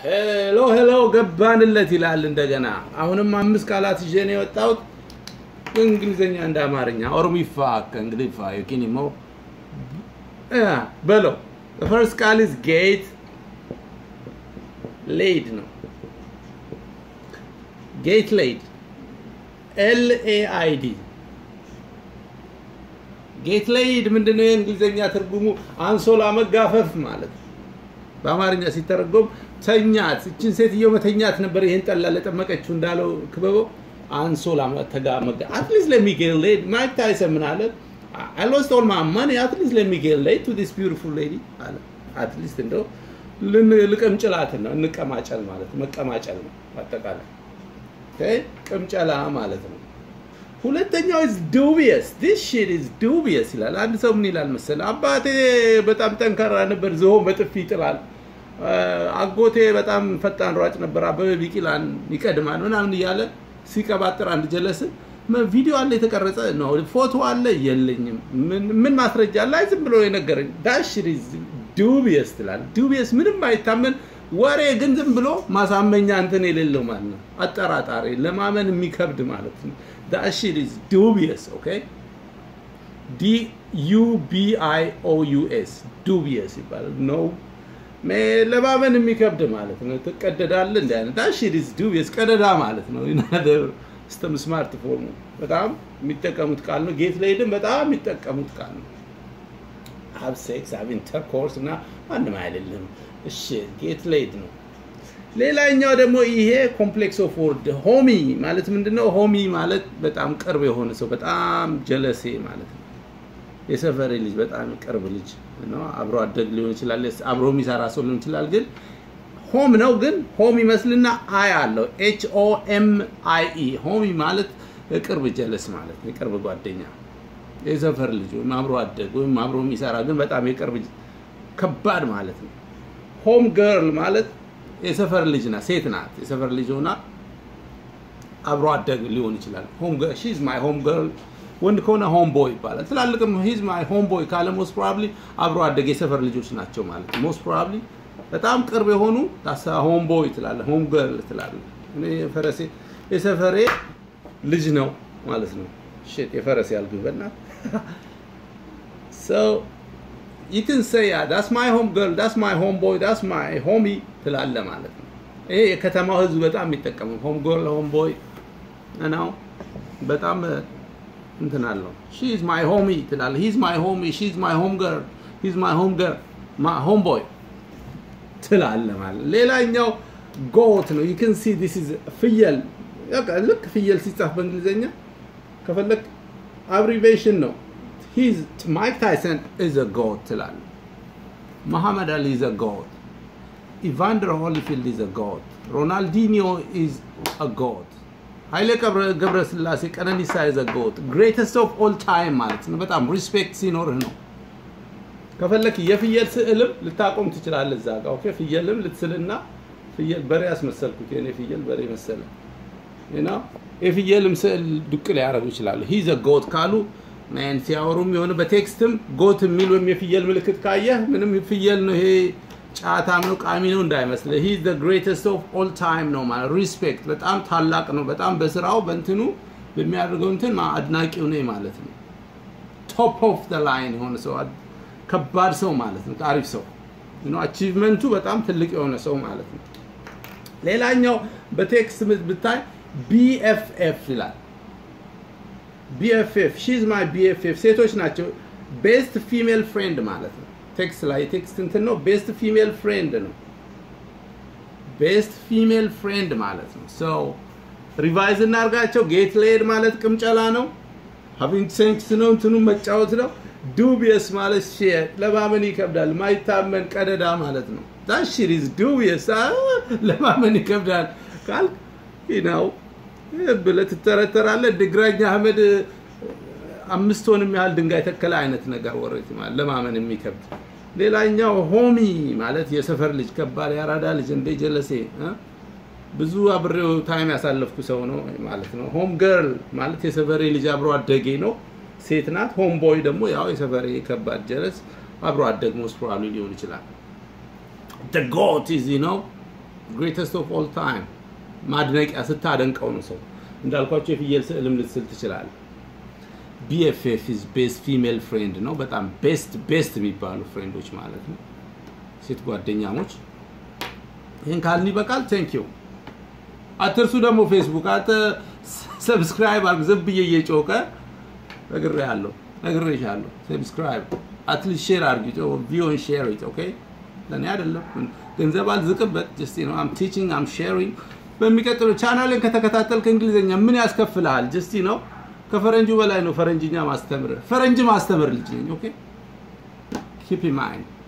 ሄሎ ሄሎ ገባንለት ይላል እንደገና። አሁንም አምስት ቃላት ይዤ ነው የወጣሁት እንግሊዝኛ እንደ አማርኛ ኦሮሚፋ ከእንግሊፋ ዮኪኒሞ በለው ፈርስት ቃል ኢዝ ጌት ሌድ ነው። ጌት ሌድ ኤል ኤ አይ ዲ ጌት ሌድ ምንድነው? የእንግሊዝኛ ትርጉሙ አንሶላ መጋፈፍ ማለት ነው። በአማርኛ ሲተረጎም ተኛት። እችን ሴትዮ መተኛት ነበር ይህን ጠላ ለጠመቀችው እንዳለው ክበበው አንሶላ ተጋ መጋ አትሊስት ለሚ ጌት ሌድ ማይክ ታይሰን ምን አለ? I lost all my money at least let me get laid to this beautiful lady አለ። አትሊስት እንደው ልቅምጭላት ነው እንቀማጨል ማለት መቀማጨል ነው አጠቃላይ ቅምጨላ ማለት ነው። ሁለተኛው is dubious this shit is dubious ይላል። አንድ ሰው ምን ይላል መሰለህ? አባቴ በጣም ጠንካራ ነበር፣ ዝሆን በጥፊ ይጥላል። አጎቴ በጣም ፈጣን ሯጭ ነበር፣ አበበ ቢቂላን ይቀድማል ምናምን እያለ ሲቀባጥር አንድ ጀለስ ቪዲዮ አለ የተቀረጸ ነው፣ ፎቶ አለ የለኝም፣ ምን ማስረጃ አለ? አይ ዝም ብሎ የነገረኝ ዳሽ ዱቢየስ ትላል። ዱቢየስ ምንም አይታመን ወሬ ግን ዝም ብሎ ማሳመኛ እንትን የሌለው ማለት ነው። አጠራጣሪ ለማመን የሚከብድ ማለት ነው። ዳት ሺት ኢዝ ዱቢየስ ኦኬ። ዲ ዩ ቢ አይ ኦ ዩ ኤስ ዱቢየስ ይባላል። ኖ ለማመን የሚከብድ ማለት ነው። ትቀደዳለህ እንደ አይነት ዳት ሺት ኢዝ ዱቢየስ ቀደዳ ማለት ነው። ስተም ስማርት ፎርሙ በጣም የሚጠቀሙት ቃል ነው። ጌት ሌይድም በጣም የሚጠቀሙት ቃል ነው። ሀብ ሴክስ ሀብ ኢንተርኮርስ እና ማንም አይደለም። እሺ ጌት ሌይድ ነው። ሌላኛው ደግሞ ይሄ ኮምፕሌክስ ኦፍ ወርድ ሆሚ ማለት ምንድነው? ሆሚ ማለት በጣም ቅርብ የሆነ ሰው በጣም ጀለሴ ማለት ነው። የሰፈሬ ልጅ በጣም ቅርብ ልጅ ነው። አብሮ አደግ ሊሆን ይችላል፣ አብሮ የሚሰራ ሰው ሊሆን ይችላል። ግን ሆም ነው። ግን ሆም ይመስልና አይ አለው ኤች ኦ ኤም አይ ኢ ሆሚ ማለት ቅርብ ጀለስ ማለት ነው። የቅርብ ጓደኛ የሰፈር ልጅ ወይም አብሮ አደግ ወይም አብሮ የሚሰራ ግን በጣም የቅርብ ከባድ ማለት ነው። ሆም ገርል ማለት የሰፈር ልጅ ናት፣ ሴት ናት። የሰፈር ልጅ ሆና አብሮ አደግ ሊሆን ይችላል። ሆም ገርል ሺዝ ማይ ሆም ገርል። ወንድ ከሆነ ሆም ቦይ ይባላል። ትላልቅም ሂዝ ማይ ሆም ቦይ ካለ ሞስት ፕሮባብሊ አብሮ አደግ የሰፈር ልጆች ናቸው ማለት ነው። ሞስት ፕሮባብሊ በጣም ቅርብ የሆኑ ሆም ቦይ ትላለህ፣ ሆም ገርል ትላለህ። እኔ የፈረሴ የሰፈሬ ልጅ ነው ማለት ነው። ሽት የፈረሴ ያልኩኝ በእናትህ so you can say yeah, that's my home girl that's my home boy that's my homie ትላለህ ማለት ነው። ይሄ የከተማው ህዝብ በጣም የሚጠቀመው ሆም ገርል ሆም ቦይ ነው። በጣም እንትን አለው ሺ ኢዝ ማይ ሆሚ ትላለህ። ሂዝ ማይ ሆሚ ሺ ኢዝ ማይ ሆም ገርል ሂዝ ማይ ሆም ገርል ሆም ቦይ ትላለህ ማለት ሌላኛው ጎት ነው። ዩ ካን ሲ ዲስ ኢዝ ፍየል ልክ ፍየል ሲጻፍ በእንግሊዝኛ ከፈለግ አብሪቬሽን ነው። ሂዝ ማይክ ታይሰን ኢዝ አ ጎት ትላለህ። መሐመድ አሊ ኢዝ አ ጎት። ኢቫንደር ሆሊፊልድ ኢዝ አ ጎት። ሮናልዲኒዮ ኢዝ አ ጎት። ኃይሌ ገብረ ስላሴ ቀነኒሳ ኢዝ አ ጎት። ግሬተስት ኦፍ ኦል ታይም ማለት ነው። በጣም ሪስፔክት ሲኖርህ ነው። ከፈለክ የፍየል ስዕልም ልታቆም ትችላለህ እዛ ጋር ኦኬ። ፍየልም ልትስልና ፍየል በሬ ያስመሰልኩት የኔ ፍየል በሬ መሰለ እና የፍየልም ስዕል ዱቅ ሊያደርጉ ይችላሉ። ሂዘ ጎት ካሉ ማን ሲያወሩም የሆነ በቴክስትም ጎት የሚል ወይም የፍየል ምልክት ካየህ ምንም ፍየል ነው ይሄ ጫታም ነው ቃሚ ነው እንዳይመስልህ። ሂ ዘ ግሬተስት ኦፍ ኦል ታይም ነው ማለት ሪስፔክት፣ በጣም ታላቅ ነው። በጣም በስራው በእንትኑ በሚያደርገው እንትን አድናቂው ነኝ ማለት ነው። ቶፕ ኦፍ ዘ ላይን የሆነ ሰው ከባድ ሰው ማለት ነው። አሪፍ ሰው አቺቭመንቱ በጣም ትልቅ የሆነ ሰው ማለት ነው። ሌላኛው በቴክስት ብታይ ቢኤፍኤፍ ይላል። ቢኤፍኤፍ ሺዝ ማይ ቢኤፍኤፍ ሴቶች ናቸው። ቤስት ፊሜል ፍሬንድ ማለት ነው። ቴክስት ላይ ቴክስት እንትን ነው። ቤስት ፊሜል ፍሬንድ ነው። ቤስት ፊሜል ፍሬንድ ማለት ነው። ሶ ሪቫይዝ እናርጋቸው። ጌት ሌድ ማለት ቅምጨላ ነው። ሃቪንግ ሴክስ ነው። እንትኑ መጫወት ነው። ዱቢየስ ማለት ሼር ለማመን ይከብዳል። ማይታመን ቀደዳ ማለት ነው። ዳት ሺት ኢዝ ዱቢየስ ለማመን ይከብዳል ካልክ ነው ብለህ ትተረተራለህ። ድግራኝ አህመድ አምስት ቶንም ያህል ድንጋይ ተከለ አይነት ነገር ወሬት ማለት ለማመን የሚከብድ። ሌላኛው ሆሚ ማለት የሰፈር ልጅ ከባድ ያራዳ ልጅ እንደ ጀለሴ ብዙ አብሬው ታይም ያሳለፍኩ ሰው ነው ማለት ነው። ሆም ገርል ማለት የሰፈሬ ልጅ አብሮ አደጌ ነው፣ ሴት ናት። ሆም ቦይ ደግሞ ያው የሰፈሬ ከባድ ጀለስ አብሮ አደግ ሞስት ፕሮባብሊ ሊሆን ይችላል። the goat is you know ግሬተስት ኦፍ ኦል ታይም ማድነቂያ ስታደንቀው ነው ሰው እንዳልኳቸው የፍየል ስዕልም ልትስል ትችላለህ። ቢኤፍኤፍ ኢዝ ቤስት ፊሜል ፍሬንድ ነው። በጣም ቤስት ቤስት የሚባሉ ፍሬንዶች ማለት ነው፣ ሴት ጓደኛሞች። ይህን ካልን ይበቃል። ቴንክ ዩ። አትርሱ ደግሞ ፌስቡክ አተ ሰብስክራይብ አድርግ። ዝም ብዬ እየጮቀ ነግሬሃለሁ፣ ነግሬሻለሁ። ሰብስክራይብ አትሊስት ሼር አድርጊ። ቪዲዮን ሼር ኢት ኦኬ። ለእኔ አይደለም ገንዘብ አልዝቅበት። ጀስት ነው አም ቲቺንግ አም ሼሪንግ። በሚቀጥለው ቻናልን ከተከታተልክ እንግሊዝኛ ምን ያስከፍልሃል? ጀስቲ ነው ከፈረንጁ በላይ ነው ፈረንጅኛ ማስተምር። ፈረንጅ ማስተምር ልጅ ነኝ። ኦኬ ኪፕ ኢን ማይንድ